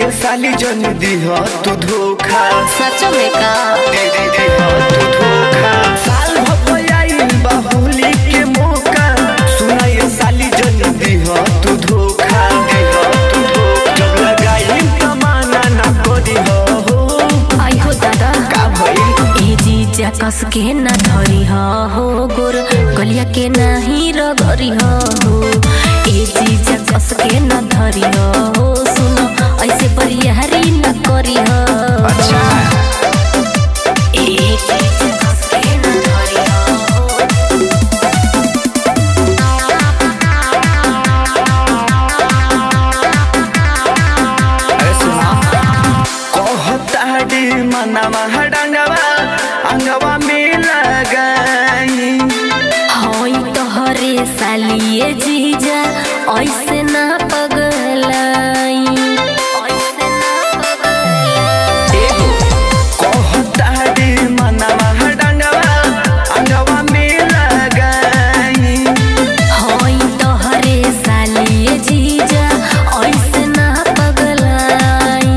ये साली जन दीह तू धोखा सच में का दे दे दीह तू धोखा साल भपयाई बाहुली के मौका सुना ये साली जन दीह तू धोखा दीह तू धोखा जब लगाई तमाना ना करी हो आई हो दादा का भइल ए जीजा कस के ना धरी हो गोर गलिया के नाही रगरी हो ए जीजा कस के ना धरी हो सुनो ऐसे बरियारी न करी हो अच्छा ए जीजा कस के ना धरी हो अरे सुना कहताड़ी मनवा हडंगवा अंगवा में लगाई होई तोहरे सालिए जीजा ऐसे ना पगलाई ऐसे ना पगलाई एगो कहताड़ी मनवा हडंगवा अंगवा में लगाई होई तोहरे सालिए जीजा ऐसे ना पगलाई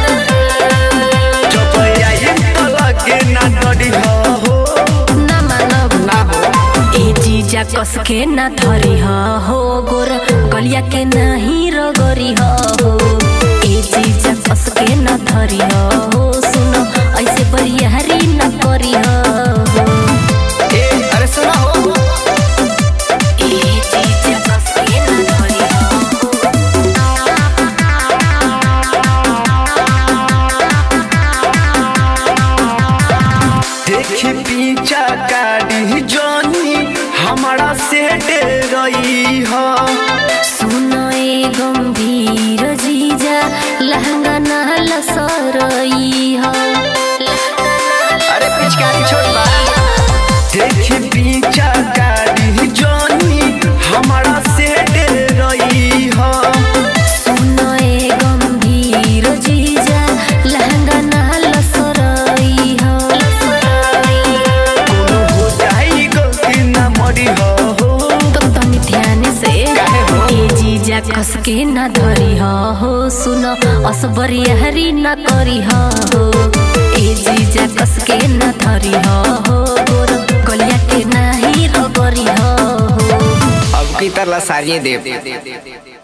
जब आई तो लगे ना डरी हो ना मानब ना हो ए जीजा कस के ना धरी हो गोर गलिया के नहीं रगरी हो ए जीजा कस के ना धरी हो सुनो ऐसे बरियारी न करी हो ए अरे सुना हो ए जीजा कस के ना धरी हो देखी पीछा काड़ी जोनी हमारा से डरई हो सुनो ए गंभीर जीजा लहंगा ना लसरई हो अरे पिचकारी छोड़ बा देखी पीछा काड़ी जोनी हमारा से डरई हो सुनो ए गंभीर जीजा लहंगा ना लसरई हो कोनो हो जाई गलती ना मरी हो तो तनी ध्यान से काहे हो? ए जीजा कस के ना धरी हो सुनो असबरियारी ना करी हो ए जीजा कस के ना धरी हो गोर गलिया के नाही रगरी हो अब की तरह सारिये देव